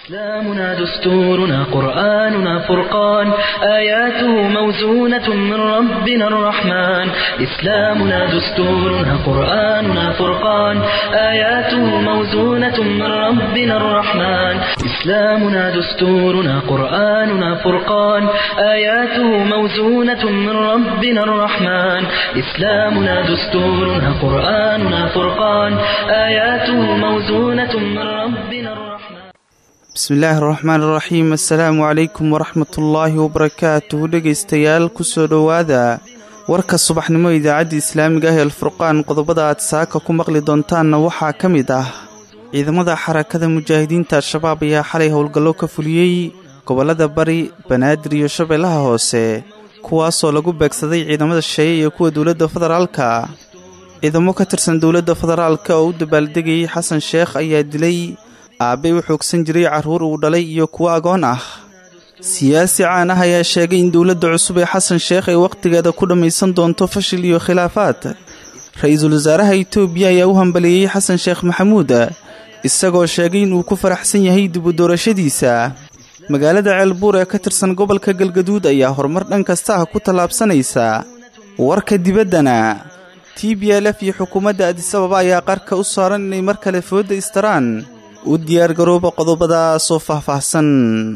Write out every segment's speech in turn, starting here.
إسلامنا دستورنا قرآننا فرقان آياته موزونة من ربنا الرحمن إسلامنا دستورنا قرآننا فرقان آياته موزونة من ربنا الرحمن إسلامنا دستورنا قرآننا فرقان آياته موزونة من ربنا الرحمن إسلامنا دستورنا قرآننا فرقان آياته موزونة من ربنا الرحمن bismillaahi araxmaan iraxiim assalaamu calaykum waraxmatullaahi wabarakaatuhu dhegaystayaal kusoo dhowaada warka subaxnimo idaacadda islaamiga ah ee alfurqaan qodobada aad saaka ku maqli doontaanna waxaa ka mid ah ciidamada xarakada mujaahidiinta al-shabaab ayaa xalay howlgallo ka fuliyey gobollada bari banaadir iyo shabeellaha hoose kuwaasoo lagu beegsaday ciidamada shisheeye iyo kuwa dowladda federaalka ciidamo ka tirsan dowladda federaalka oo u dabaaldegayay xasan sheekh ayaa dilay aabbay u xoogsan jiray carruur uu dhalay iyo kuwo agoon ah siyaasi caan ah ayaa sheegay in dowladda cusub ee xasan sheekh ay wakhtigeeda ku dhammaysan doonto fashil iyo khilaafaad ra-iisul wasaaraha itoobiya ayaa u hambalieyey xasan sheekh maxamuud isagoo sheegay inuu ku faraxsan yahay dibu doorashadiisa magaalada ceelbuur ee ka tirsan gobolka galgaduud ayaa horumar dhan kasta ah ku tallaabsanaysa warka dibaddana t b l f iyo xukuumadda adisababa ayaa qarka u saaran inay mar kale foodda istaraan u diyaargarooba qodobadaasoo faahfaahsan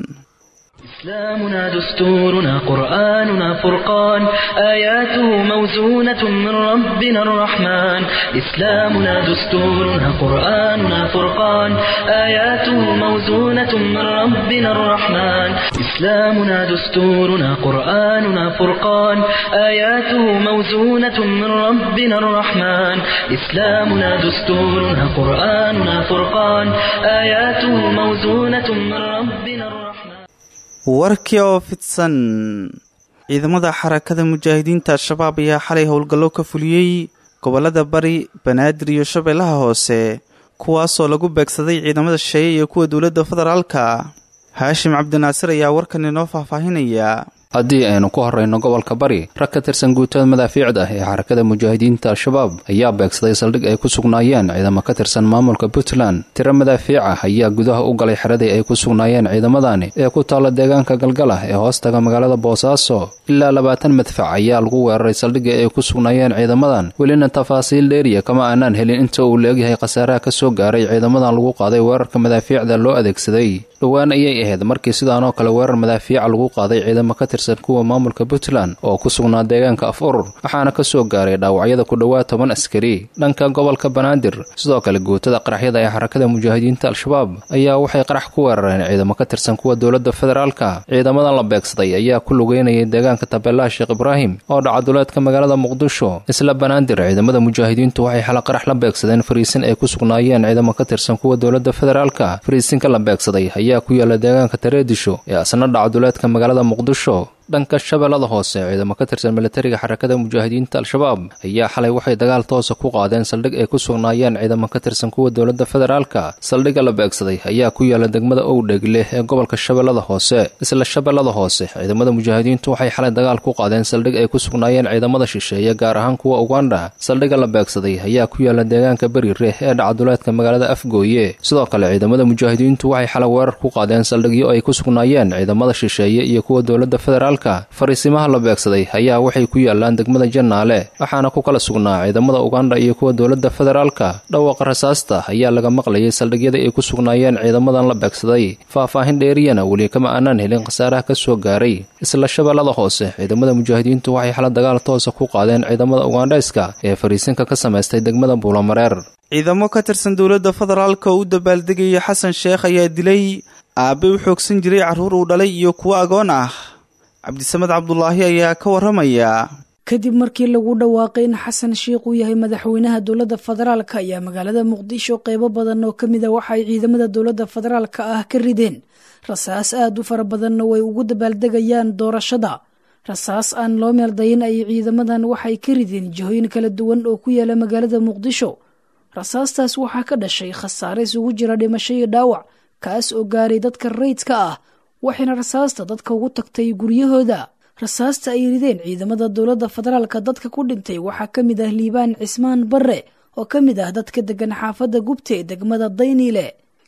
إسلامنا دستورنا قرآننا فرقان آياته موزونة من ربنا الرحمن إسلامنا دستورنا قرآننا فرقان آياته موزونة من ربنا الرحمن إسلامنا دستورنا قرآننا فرقان آياته موزونة من ربنا الرحمن إسلامنا دستورنا قرآننا فرقان آياته موزونة من ربنا الرحمن warkii oo fidsan ciidamada xarakada mujaahidiinta al-shabaab ayaa xalay howlgallo ka fuliyey gobollada bari banaadir iyo shabeellaha hoose kuwaasoo lagu beegsaday ciidamada shisheeye iyo kuwa dowladda federaalka haashim cabdinaasir ayaa warkan inoo faahfaahinaya haddii aynu ku horrayno gobolka bari rag ka tirsan guutada madaafiicda ee xarakada mujaahidiinta al-shabaab ayaa beegsaday saldhig ay ku sugnaayeen ciidamo ka tirsan maamulka puntland tiro madaafiic ah ayaa gudaha u galay xeradii ay ku sugnaayeen ciidamadani ee ku taalla deegaanka galgala ee hoostaga magaalada boosaaso ilaa labaatan madfac ayaa lagu weeraray saldhigii ay ku sugnaayeen ciidamadan welina tafaasiil dheeriya kama aanaan helin inta uu la-egyahay khasaaraha ka soo gaaray ciidamadan lagu qaaday weerarka madaafiicda loo adeegsaday dhowaan ayay ahayd markii sidaanoo kale weerar madaafiica lagu qaaday ciidamo ka tirsan kuwa maamulka puntland oo ku sugnaa deegaanka af urur waxaana ka soo gaaray dhaawacyada ku dhowaad toban askari dhanka gobolka banaadir sidoo kale guutada qaraxyada ee xarakada mujaahidiinta al-shabaab ayaa waxay qarax ku weerareen ciidamo ka tirsan kuwa dowladda federaalka ciidamadan la beegsaday ayaa ku lugeynayay deegaanka tabeelaha sheekh ibraahim oo dhacaduleedka magaalada muqdisho isla banaadir ciidamada mujaahidiintu waxay xala qarax la beegsadeen fariisin ay ku sugnaayeen ciidamo ka tirsan kuwa dowladda federaalka fariisinka la beegsaday ayaa ku yaala deegaanka tareedisho ee asna dhacaduleedka magaalada muqdisho dhanka shabeellada hoose ciidamo ka tirsan militariga xarakada mujaahidiinta al-shabaab ayaa xalay waxay dagaal toosa ku qaadeen saldhig ay ku sugnaayeen ciidamo ka tirsan kuwa dowladda federaalka saldhigga la beegsaday ayaa ku yaala degmada owdheegle ee gobolka shabeellada hoose isla shabeellada hoose ciidamada mujaahidiintu waxay xalay dagaal ku qaadeen saldhig ay ku sugnaayeen ciidamada shisheeye gaar ahaan kuwa uganda saldhigga la beegsaday ayaa ku yaala deegaanka beriire ee dhacaduleedka magaalada afgooye sidoo kale ciidamada mujaahidiintu waxay xalay weerar ku qaadeen saldhigyo ay ku sugnaayeen ciidamada shisheeye iyo kuwa dowladda federaalka fariisimaha la beegsaday ayaa waxay ku yaalaan degmada jannaale waxaana ku kala sugnaa ciidamada uganda iyo kuwa dowladda federaalka dhawaaqa rasaasta ayaa laga maqlayay saldhigyada ay ku sugnaayeen ciidamadan la beegsaday faahfaahin dheeriyana weli kama aanaan helin khasaaraha ka soo gaaray isla shabeellada hoose ciidamada mujaahidiintu waxay xala dagaal toosa ku qaadeen ciidamada ugandhayska ee fariisinka ka samaystay degmada buulamareer ciidamo ka tirsan dowladda federaalka oo u dabaaldegaya xasan sheekh ayaa dilay aabbay u xoogsan jiray carruur uu dhalay iyo kuwo agoon ah cabdisamed cabdulaahi ayaa ka waramaya kadib markii lagu dhawaaqay in xasan sheikh uu yahay madaxweynaha dowladda federaalka ayaa magaalada muqdisho qeybo badan oo ka mid a waxa ay ciidamada dowladda federaalka ah ka rideen rasaas aad u fara badanna way ugu dabaaldegayaan doorashada rasaas aan loo meeldayin ay ciidamadan waxay ka rideen jihooyin kala duwan oo ku yaala magaalada muqdisho rasaastaas waxaa ka dhashay khasaare isugu jira dhimasho iyo dhaawac kaas oo gaaray dadka rayidka ah waxayna rasaasta dadka ugu tagtay guryahooda rasaasta ay rideen ciidamada dowladda federaalka dadka ku dhintay waxaa ka mid ah liibaan cismaan barre oo ka mid ah dadka degan xaafadda gubta ee degmada dayniile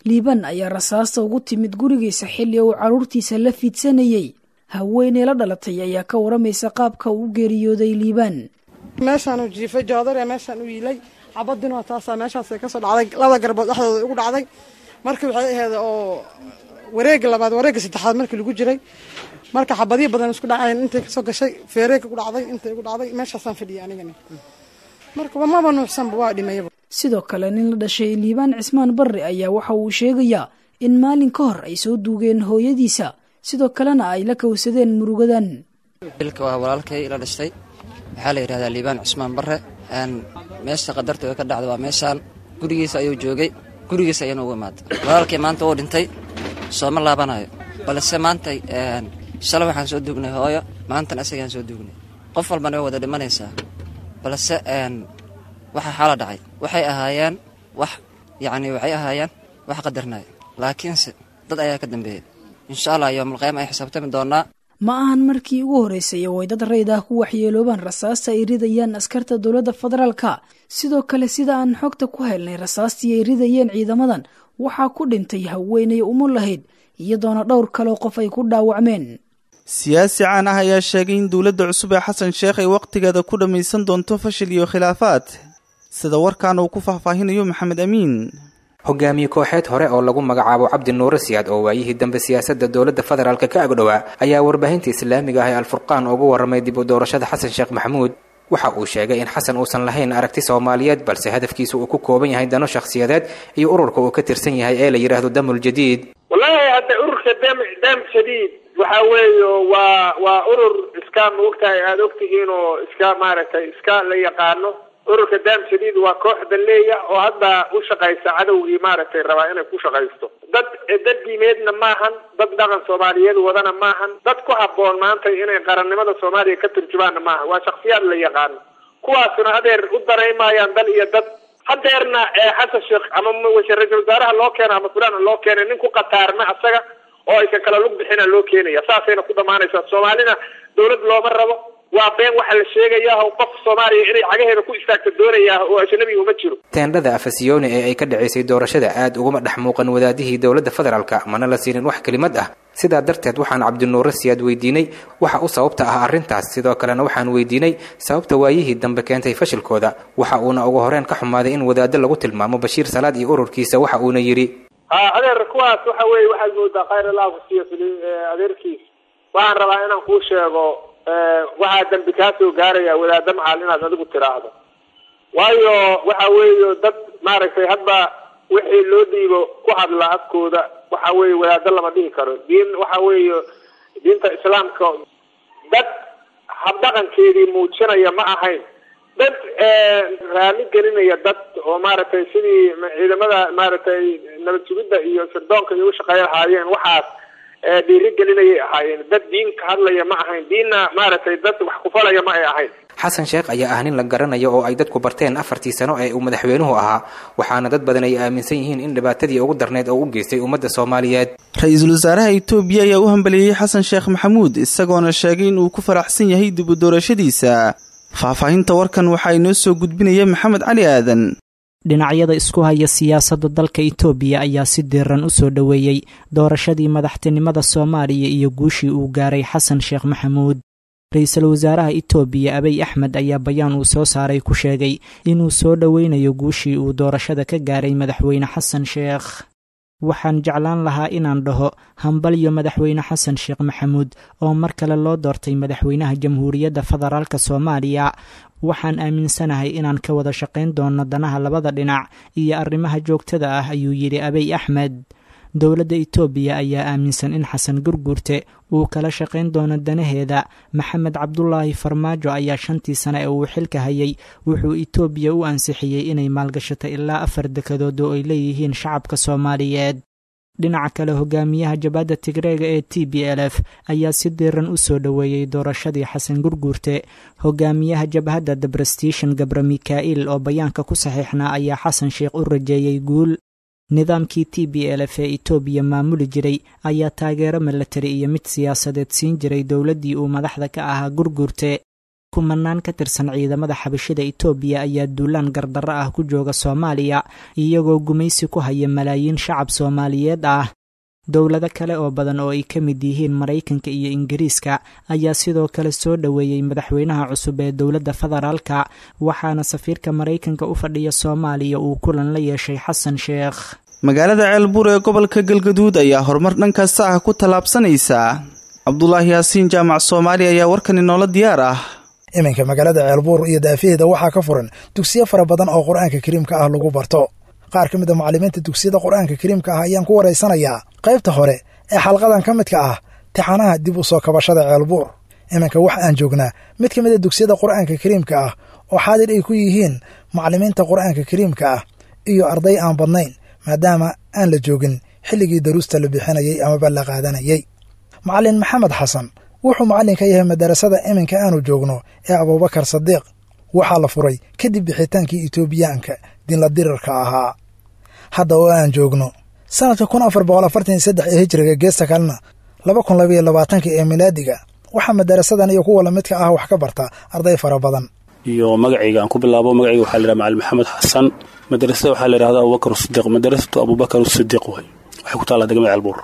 liibaan ayaa rasaasta ugu timid gurigiisa xilli uu carruurtiisa la fiidsanayey haweeney la dhalatay ayaa ka waramaysa qaabka uu u geeriyooday liibaan meeshaanu jiifay joodare meeshaan u yiilay xabadinoo taasaa meeshaasay kasoo dhacday labada garbood dhexdooda igu dhacday markii waxay ahayd oo wareega labaad wareega saddexaad markii lagu jiray marka xabadihi badan isku dhacayn intay kasoo gashay feereega ku dhacday intay igu dhacday meeshaasaan fadhiyay anigana marka maba nuuxsanba waa dhimayaba sidoo kale nin la dhashay liibaan cismaan barre ayaa waxa uu sheegayaa in maalin ka hor ay soo duugeen hooyadiisa sidoo kalena ay la kawsadeen murugadan ilka waa walaalkay la dhashtay waxaa la yidhahdaa liibaan cusmaan barre meesha qadartooda ka dhacda waa meeshaan gurigiisa ayuu joogay gurigiisa ayana ugu imaatay walaalkay maanta uu dhintay sooma laabanayo balse maanta shalay waxaan soo duugnay hooyo maantana isagaan soo duugnay qof walbana way wada dhimanaysaa balse waxa xaala dhacay waxay ahaayeen wax yacni waxay ahaayeen wax qadarnaya laakiinse dad ayaa ka dambeeyey insha allah yoomalqyaama ay xisaabtami doonaa ma ahan markii ugu horreysay oo ay dad rayd ah ku waxyeeloobaan rasaasta ay ridayaan askarta dowladda federaalka sidoo kale sida aan xogta ku helnay rasaastii ay ridayeen ciidamadan waxaa ku dhintay haweenay umu lahayd iyadoona dhowr kaleo qof ay ku dhaawacmeen siyaasi caan ah ayaa sheegay in dowladda cusub ee xasan sheekh ay wakhtigeeda ku dhammaysan doonto fashil iyo khilaafaad sida warkan uu ku faahfaahinayo maxamed amiin hogaamiye kooxeed hore oo lagu magacaabo cabdi nuure siyaad oo waayihii dambe siyaasadda dowladda federaalka ka agdhowaa ayaa warbaahinta islaamiga ah ee alfurqaan ugu warramay dib u doorashada xasan sheekh maxamuud waxa uu sheegay in xasan uusan lahayn aragti soomaaliyeed balse hadafkiisa uu ku kooban yahay dano shakhsiyadeed iyo ururka uu ka tirsan yahay ee la yidhaahdo damul jadiid wallaahi hadda ururka dam dam jadiid waxa weeye waa waa urur iska maogtahay aada ogtihiin oo iska maaragtay iska la yaqaano ururka dam jadiid waa koox daleeya oo hadda u shaqaysa cadowgii maaragtay rabaa inay ku shaqaysto dad dad diimeedna maahan dad dhaqan soomaaliyeed wadana maahan dad ku habboon maanta inay qarannimada soomaaliya ka turjubaanna maaha waa shaksiyaad la yaqaano kuwaasuna hadeer u daraymayaan dal iyo dad hadeerna xasan sheekh ama ra-isul wasaaraha loo keeno ama fulaan loo keenay nin ku qataarna asaga oo aysan kala lug bixina loo keenaya saasayna ku dhamaanaysaa soomaalina dawlad looma rabo waa been waxaa la sheegayaa oo qof soomaaliya inay cagaheeda ku istaagta doonayaa oo ajnabi uma jiro teendhada afasiyooni ee ay ka dhacaysay doorashada aad uguma dhex muuqan wadaadihii dowladda federaalka mana la siinin wax kelimad ah sidaa darteed waxaan cabdinuure siyaad weydiinay waxa u sababta ah arrintaas sidoo kalena waxaan weydiinay sababta waayihii dambe keentay fashilkooda waxa uuna ugu horeen ka xumaaday in wadaaddo lagu tilmaamo bashiir salaad iyo ururkiisa waxa uuna yidhi ha adeer kuwaas waxa weeye waxaad moodaa khayr allah kusiiyo adeerkiis waxaan rabaa inaan kuu sheego waxaa dambi kaa soo gaaraya wadaadda macal inaad adigu tiraahdo waayo waxa weeye dad maaragtay hadba wixii loo dhiibo ku hadla afkooda waxa weeye wadaaddo lama dhihi karo diin waxa weeye diinta islaamka dad habdhaqankeedii muujinaya ma ahayn dad raali gelinaya dad oo maaragtay sidii ciidamada maaragtay nabad sugidda iyo sirdoonka iyo ushaqeey lahaayeen waxaas dhiiri gelinayay ahaayeen dad diin ka hadlaya ma ahayn diinna maaragtay dad wax kufalaya ma ay ahayn xasan sheekh ayaa ah nin la garanayo oo ay dadku barteen afartii sano ee uu madaxweynuhu ahaa waxaana dad badan ay aaminsan yihiin in dhibaatadii ugu darneyd oo u geystay ummadda soomaaliyeed ra-iisul wasaaraha itoobiya ayaa u hambalieyey xasan sheekh maxamuud isagoona sheegay in uu ku faraxsan yahay dib u doorashadiisa faahfaahinta warkan waxaa inoo soo gudbinaya maxamed cali aadan dhinacyada isku haya siyaasadda dalka itoobiya ayaa si diiran u soo dhoweeyey doorashadii madaxtinimada soomaaliya iyo guushii uu gaaray xasan sheekh maxamuud ra-iisul wasaaraha itoobiya abiy axmed ayaa bayaan uu soo saaray ku sheegay inuu soo dhoweynayo guushii uu doorashada ka gaaray madaxweyne xasan sheekh waxaan jeclaan lahaa inaan dhaho hambalyo madaxweyne xasan sheekh maxamuud oo mar kale loo doortay madaxweynaha jamhuuriyadda federaalk soomaaliya waxaan aaminsanahay inaan ka wada shaqayn doono danaha labada dhinac iyo arrimaha joogtada ah ayuu yidhi abiy axmed dowladda itoobiya ayaa aaminsan in xasan gurguurte uu kala shaqayn doono danaheeda maxamed cabdulaahi farmaajo ayaa shantii sane ee uu xilka hayay wuxuu itoobiya u ansixiyey inay maalgashato ilaa afar dekadood oo ay leeyihiin shacabka soomaaliyeed dhinaca kale hogaamiyaha jabadda tigreega ee t b l f ayaa si diiran u soo dhoweeyey doorashadii xasan gurguurte hogaamiyaha jabhadda debrestition gabra mikaa'il oo bayaanka ku saxiixnaa ayaa xasan sheekh u rajeeyey guul nidaamkii t b l f ee itoobiya maamuli jiray ayaa taageero milatari iyo mid siyaasadeed siin jiray dowladdii uu madaxda ka ahaa gurguurte kumanaan ka tirsan ciidamada xabashida itoobiya ayaa duulaan gardarro ah ku jooga soomaaliya iyagoo gumaysi ku haya malaayiin shacab soomaaliyeed ah dowlado kale oo badan oo ay ka mid yihiin maraykanka iyo ingiriiska ayaa sidoo kale soo dhoweeyey madaxweynaha cusub ee dowladda federaalka waxaana safiirka maraykanka u fadhiya soomaaliya uu kulan la yeeshay xasan sheekh magaalada ceelbuur ee gobolka galgaduud ayaa horumar dhan kasta ah ku tallaabsanaysa cabdulaahi yaasiin jaamac soomaaliya ayaa warkan inoola diyaar ah iminka magaalada ceelbuur iyo daafaheeda waxaa ka furan dugsiyo fara badan oo qur-aanka kariimka ah lagu barto qaar ka mid a macallimiinta dugsiyada qur-aanka kariimka ah ayaan ku waraysanayaa qaybta hore ee xalqadan ka midka ah tixanaha dib u soo kabashada ceelbuur iminka wax aan joognaa mid ka mid a dugsiyada qur-aanka kariimka ah oo xaadir ay ku yihiin macallimiinta qur-aanka kariimka ah iyo arday aan badnayn maadaama aan la joogin xilligii daruusta la bixinayay amaba la qaadanayay macallin maxamed xasan wuxuu macallin ka yahay madarasada iminka aanu joogno ee abuubakar sadiiq waxaa la furay kadib bixitaankii etoobiyaanka dinla dirirka ahaa hadda oo aan joogno sanadka kun afar boqol afartan iyo saddex ee hijriga geesta kalena laba kun labaiyo labaatanka ee milaadiga waxaa madarasadan iyo kuwa lamidka ah wax ka barta arday fara badan iyo magacayga aan ku bilaabo magacayga waxaa la yidhaha macalin maxamed xasan madrasada waxaa la yidhahda abubakar sidiiq madrasatu abubakar sidiiq way waxay ku taallaa degmada ceelbuur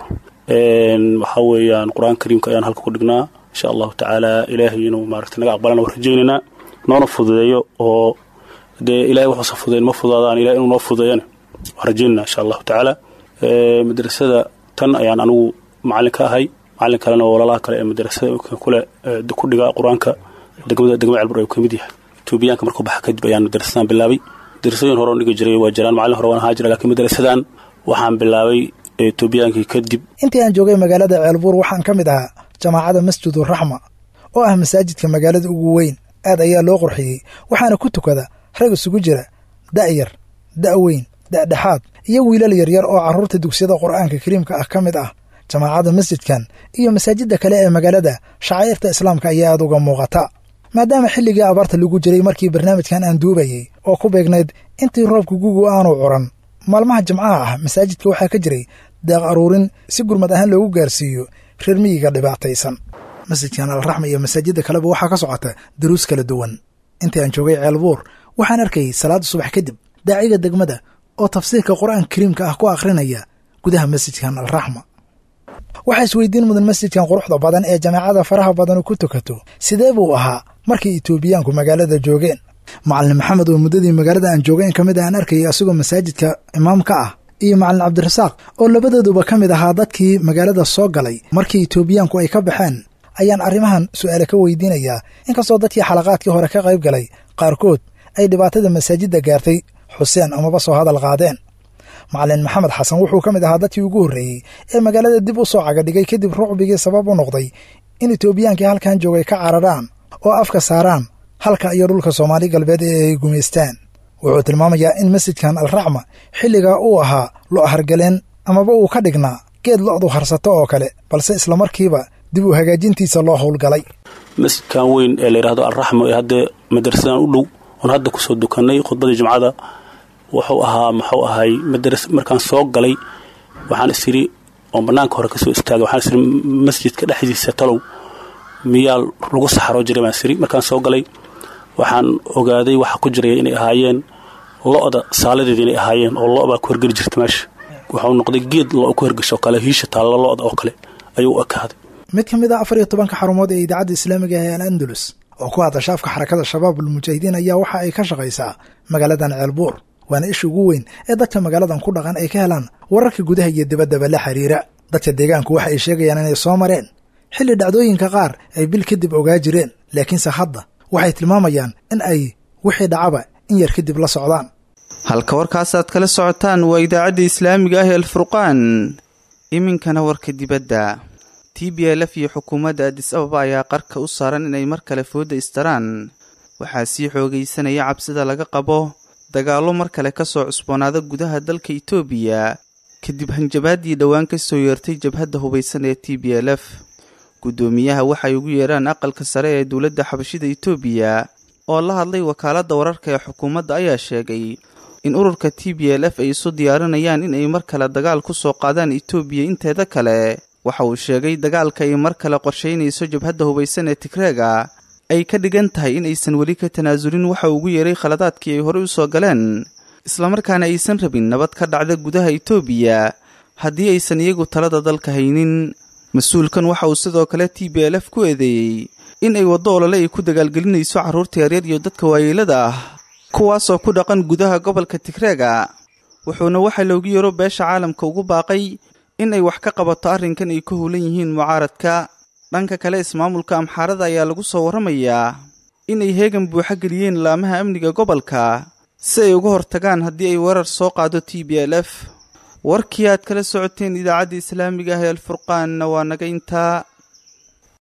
waxaa weeyaan qur-aanka kariimka ayaan halka ku dhignaa insha allahu tacaala ilaahay inuu maaragtay naga aqbalana waan rajaynaynaa noona fududeeyo oo dee ilahay waxuusa fududeyn ma fududaadaan ilahay inuu noo fududeeyana waan rajaynayna insha allahu tacaala madrasada tan ayaan anigu macallin ka ahay macallin kalena oo walaalaha kale ee madrasada kule ku dhiga qur-aanka degmada degmada ceelbuur ayuu ka mid yahay etoobiyaanka markuu baxa kadib ayaan madrasadan bilaabay madrasooyin hore oo dhigi jiray waa jiraan macallin hore waan ahaa jira laakiin madrasadan waxaan bilaabay etoobiyaankii kadib intii aan joogay magaalada ceelbuur waxaan ka mid ahaa jamaacada masjidu raxma oo ah masaajidka magaalada ugu weyn aad ayaa loo qurxiyey waxaana ku tukada rag isugu jira da'yar da' weyn da'dhexaad iyo wiilal yaryar oo carruurta dugsiyada qur'aanka kariimka ah ka mid ah jamaacadda masjidkan iyo masaajidda kale ee magaalada shacairta islaamka ayaa aad uga muuqata maadaama xilligii abaarta lagu jiray markii barnaamijkan aan duubayey oo ku beegnayd intii roobka gugu aanu curan maalmaha jimcaha ah masaajidka waxaa ka jiray deeq aruurin si gurmad ahaan loogu gaarsiiyo reer miyiga dhibaataysan masjidkan alraxma iyo masaajidda kaleba waxaa ka socota daruus kala duwan intii aan joogay ceelbuur waxaan arkayay salaada subax kadib daaciga degmada oo tafsiirka qur-aanka kariimka ah ku akhrinaya gudaha masjidkan alraxma waxaa isweydiin mudan masjidkan quruxda badan ee jamaacada faraha badanu ku tukato sidee buu ahaa markii etoobiyaanku magaalada joogeen macalin maxamed oo muddadii magaalada aan joogay in ka mid a aan arkayay asigoo masaajidka imaamka ah iyo macalin cabdirasaaq oo labadooduba ka mid ahaa dadkii magaalada soo galay markii etoobiyaanku ay ka baxeen ayaan arrimahan su'aale ka weydiinayaa inkastoo dadkii xalaqaadkii hore ka qayb galay qaarkood ay dhibaatada masaajidda gaartay xuseen amaba soo hadal qaadeen macalin maxamed xasan wuxuu ka mid ahaa dadkii ugu horreeyey ee magaalada dib u soo cagadhigay kadib rucbigii sabab u noqday in etoobiyaankii halkan joogay ka cararaan oo afka saaraan halka iyo dhulka soomaali galbeed ee ay gumaystaan wuxuu tilmaamayaa in masjidkan alraxma xilligaa uu ahaa lo hargaleen amaba uu ka dhignaa geed lo'du harsato oo kale balse islamarkiiba dib u hagaajintiisa loo howlgalay masjidkan weyn ee la yidhahdo alraxma ee hadda madrasadan u dhow oon hadda kusoo dukannay khudbadii jumcada wuxuu ahaa muxuu ahay madras markaan soo galay waxaan isiri oon bannaanka hore kasoo istaagay waxaan isiri masjidka dhexdiisa talow miyaa lagu saxaroo jiray baan isiri markaan soo galay waxaan ogaaday waxa ku jiraya inay ahaayeen lo'da saaladeeda inay ahaayeen oo lo' baa ku hergeli jirta meesha wuxuu noqday geed lo' ku hergesho kale hiisha taalla lo'da oo kale ayuu u ekaaday mid ka mid a afar iyo tobanka xarumood ee idaacadda islaamiga ee al andalus oo ku hadla shaafka xarakada shabaab almujaahidiin ayaa waxa ay ka shaqaysaa magaaladan ceelbuur waana isha ugu weyn ee dadka magaaladan ku dhaqan ay ka helaan wararka gudaha iyo dibaddaba la xiriira dadka deegaanku waxa ay sheegayaan inay soo mareen xilli dhacdooyinka qaar ay bil kadib ogaa jireen laakiinse hadda waxay tilmaamayaan in ay wixii dhacaba in yar kadib la socdaan halka warkaasaad kala socotaan waa idaacadda islaamiga ah ee alfurqaan iminkana warka dibadda t b l f iyo xukuumadda adis ababa ayaa qarka u saaran inay mar kale fooda istaraan waxaa sii xoogaysanaya cabsida laga qabo dagaallo mar kale ka soo cusboonaada gudaha dalka itoobiya kadib hanjabaaddii dhowaan ka soo yeertay jabhadda hubaysan ee t b l f guddoomiyaha waxay ugu yeeraan aqalka sare ee dowladda xabashida itoobiya oo la hadlay wakaaladda wararka ee xukuumadda ayaa sheegay in ururka t b l f ay isu diyaarinayaan in ay mar kale dagaal ku soo qaadaan itoobiya inteeda kale waxa uu sheegay dagaalka ay mar kale qorshaynayso jabhadda hubaysan ee tigreega ay ka dhigan tahay in aysan weli ka tanaasulin waxa ugu yeeray khaladaadkii ay horey u soo galeen islamarkaana aysan rabin nabad ka dhacda gudaha itoobiya haddii aysan iyagu talada dalka haynin mas-uulkan waxa uu sidoo kale t b l f ku eedeeyey in ay waddo olole ay ku dagaalgelinayso carruurta yaryar iyo dadka waayeelada ah kuwaasoo ku dhaqan gudaha gobolka tigreega wuxuuna waxa loogu yeero beesha caalamka ugu baaqay in ay wax ka qabato arrinkan ay ka howlan yihiin mucaaradka dhanka kale ismaamulka amxaarada ayaa lagu soo warramayaa inay heegan buuxa geliyeen laamaha amniga gobolka si ay uga hortagaan haddii ay weerar soo qaado t b l f warkii aad kala socoteen idaacadda islaamiga ah ee alfurqaanna waa naga intaa